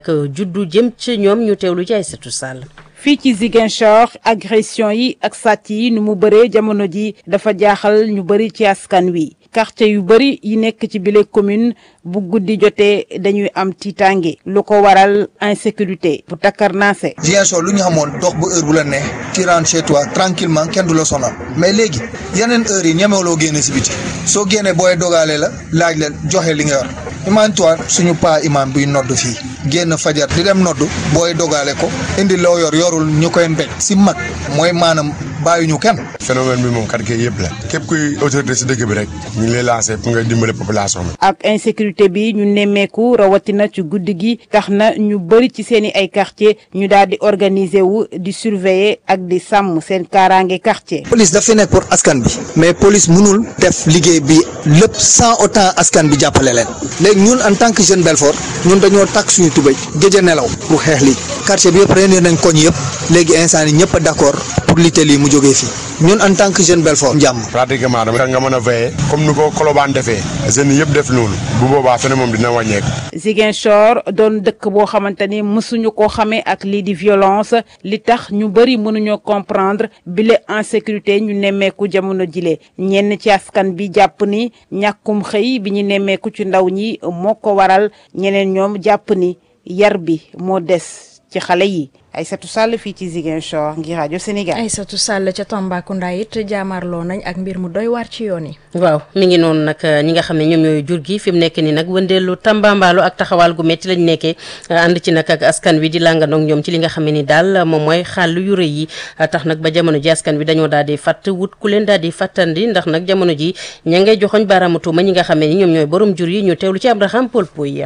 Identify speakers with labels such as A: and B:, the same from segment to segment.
A: juddu jëm ci ñoom ñu teewlu ci Aïssatou Sall.
B: fii ci Ziguinchor agression yi ak sàcc yi nu mu bëree jamono ji dafa jaaxal ñu bëri ci askan wi quartier yu bëri yi nekk ci bile commune bu guddi jotee dañuy am tiitaange lu ko waral insécurité bu takkarnaase
C: Ziguinchor lu ñu xamoon dox bu heure bu la neex tu rentres chez toi tranquillement kenn du la sonal mais léegi yeneen heures yi ñemewuloo génne si biti soo génnee booy dogaale la laaj la joxe li nga yor imagine toi suñu paa imam buy nodd fii génn fajar di dem nodd booy dogaale ko indi loo yor yorul ñu koy mbéj si mag mooy maanaam bàyyuñu kenn.
D: phénomène bi moom quartier yëpp la képp kuy autorité si dëkk bi rek ñu ngi lay lancé pour nga dimbale population bi.
B: ak insécurité bi ñu nemmeeku rawatina ci guddi gi tax na ñu bëri ci seen i ay quartier ñu daal di organiser wu di surveiller ak di sàmm seen kaaraange quartier.
C: police daf fi nekk pour askan bi mais police mënul def liggéey bi lépp sans autant askan bi jàppale leen léegi ñun en tant que jeune Belfort ñun dañoo takk suñu tubéy gëj a nelaw pour xeex lii quartier bi yëpp réunir nañ koñ yëpp léegi instant yi ñëpp a d'accord pour lutter lii mu jógee fii ñun en tant que jeune Belfort jàmm.
D: pratiquement dama nga mën a veiller comme ni ko Colobane defee jeunes yëpp def noonu bu boobaa fene moom dina wàññeeku.
B: Ziguinchor doon dëkk boo xamante ni mësuñu koo xamee ak lii di violence li tax ñu bëri mënuñoo comprendre bile insécurité ñu nemmeeku jamono jile ñenn ci askan bi jàpp ni ñàkkum xëy bi ñu nemmeeku ci ndaw ñi moo ko waral ñeneen ñoom jàpp ni yar bi moo des ci xale yi. Aïssatou Sall fii ci Ziguinchor ngir rajo Sénégal.
E: Aïssatou Sall ca Tambacounda it jaamarloo nañ ak mbir mu doy waar ci yoon yi.
A: waaw mi ngi noonu nag ñi nga xam ne ñoom ñooy jur gi fi mu nekk nii nag wëndeelu tambambaalu ak taxawaal gu métti lañ nekkee ànd ci nag ak askan wi di làngandoog ñoom ci li nga xam ne ni daal moom mooy xàll yu rëy yi tax nag ba jamono ji askan wi dañoo daal di fàtt wut ku leen daal di fàttandi ndax nag jamono ji ña ngay joxoñ baaraamu tuuma ñi nga xam ne ni ñoom ñooy borom jur yi ñu teewlu ci Abraham Paul Pouy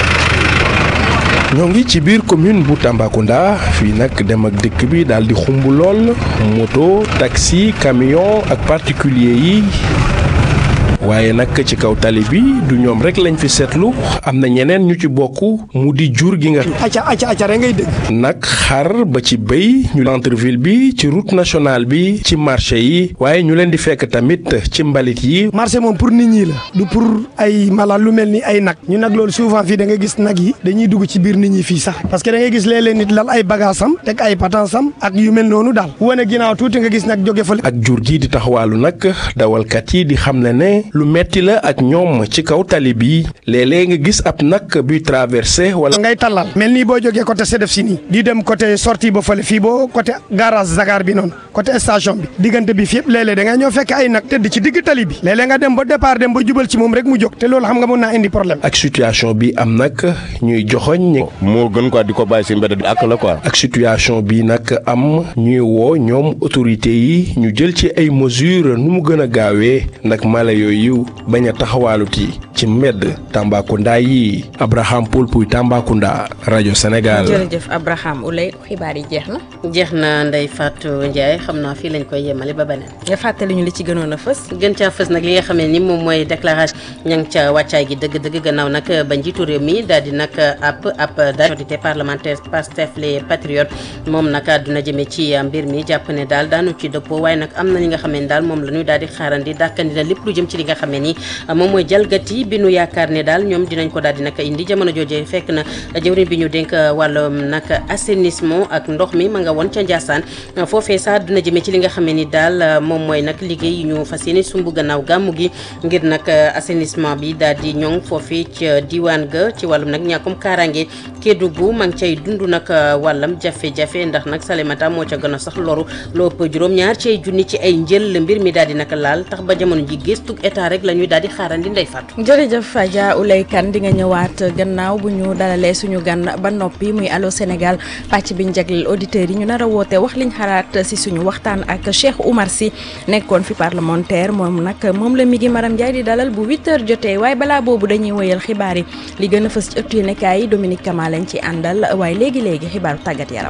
F: ñoo ngi ci biir commune bu Tambacounda fii nag dem ak dëkk bi daal di xumb lool moto taxi camion ak particulier yi waaye nag ci kaw tali bi du ñoom rek lañ fi seetlu am na ñeneen ñu ci bokk mu di jur gi nga.
G: acca acca acca rek ngay dégg.
F: nag xar ba ci béy ñu centre ville bi ci route nationale bi ci marché yi waaye ñu leen di fekk tamit ci mbalit yi.
G: marché moom pour nit ñi la du pour ay mala lu mel ni ay nag ñu nag loolu souvent fii da nga gis nag yi dañuy dugg ci biir nit ñi fii sax parce que da ngay gis léeg-léeg nit lal ay bagaasam teg ay patansam ak yu mel noonu daal wane ginnaaw tuuti nga gis nag jóge fa.
F: ak jur gi di taxawaalu nag dawalkat yi di xam ne ne lu metti la ak ñoom ci kaw tali bi léeg-léeg nga gis ab nag buy traversé wala.
G: ngay tallal mel nii boo jógee côté Sedef si nii di dem côté sortie ba fële fii boo côté garage Zagar bi noonu côté station bi diggante bi fi yëpp léeg-léeg da ngay ñëw fekk ay nag tëdd ci digg tali bi léeg-léeg nga dem ba départ dem ba jubal ci moom rek mu jóg te loolu xam nga mën naa indi problème.
F: ak situation bi am nag ñuy joxoñ.
H: moo gën quoi di ko bàyyi si mbedd ak la quoi.
F: ak situation bi nag am ñuy woo ñoom autorité yi ñu jël ci ay mesures nu mu gën a gaawee ndax mala yooyu bañ a taxawaaluti ci mbedd Tambacounda yi Abraham Paul Pouy Tambacounda rajo Sénégal.
E: jërëjëf Abraham Oulay xibaar yi jeex na.
A: jeex na Ndeye Fatou Ndiaye xam naa fii lañ koy yemale ba beneen.
E: nga fàttali ñu li ci gënoon a fës.
A: gën caa fës nag li nga xam ne ni moom mooy déclaration ña ngi ca wàccaay gi dëgg-dëgg gannaaw nag ba njiitu réew mi daal di nag ab ab majorité parlementaire Pastef les patriotes moom nag àdduna jëmee ci mbir mi jàpp ne daal daanu ci dëppoo waaye nag am na li nga xam ne daal moom la ñuy daal di xaarandi dàkkandi na lépp lu jëm ci li nga xam ne ni moom mooy jalgati bi nu yaakaar ne daal ñoom dinañ ko daal di nag indi jamono jooje fekk na jëwriñ bi ñu dénk wàllum nag assainissement ak ndox mi ma nga woon ca Ndiassane foofee sax dina jëmee ci li nga xam ne ni daal moom mooy nag liggéey yi ñu fas yéene sumb gannaaw gàmmu gi ngir nag assainissement bi daal di ñoŋ foofee ca diwaan ga ci wàllum nag ñàkkum kaaraange Kédougou ma ngi cay dund nag wàllam jafe-jafe ndax nag Salémata moo ca gën a sax loru lu ëpp juróom-ñaar ci ay junni ci ay njël mbir mi daal di nag laal tax ba jamono ji gëstug état rek la ñuy daal di xaarandi ndey fàttu
E: jërëjëf Adja Oulay Kane di nga ñëwaat gannaaw bu ñu dalalee suñu gan ba noppi muy allo Sénégal pàcc bi ñu jagleel auditeurs yi ñu nar a woote wax liñ xalaat si suñu waxtaan ak Cheikh Oumar Sy nekkoon fi parlementaire moom nag moom la mi ngi Maram Ndiaye di dalal bu 8h jotee waaye balaa boobu dañuy wëyal xibaar yi li gën a fës ci ëttu yéenekaay yi Dominique Kama lañ ci àndal waaye léegi léegi xibaaru tàggat yaram.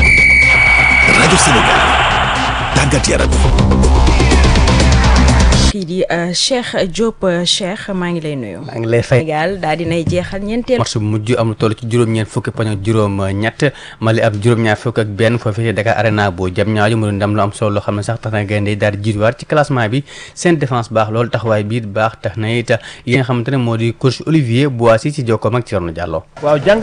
I: rajo Sénégal tàggat yaram.
E: kii di Cheikh Diop Cheikh maa ngi lay nuyu.
I: maa ngi lay fay
E: Sénégal daal dinay jeexal ñeenteel.
I: match bu mujj am lu toll ci juróom-ñeent fukki poñ ak juróom-ñett Mali ab juróom-ñaar fukk ak benn foofii ci Dakar Arena boo jam ñaajo mu doon ndam lu am solo loo xam ne sax tax na gaynde yi daal di jiituwaat ci classement bi seen défense baax loolu taxawaay bi baax tax na it yi nga xamante ne moo di coach Olivier Boissy ci jokkoom ak Thierno Diallo.
J: waaw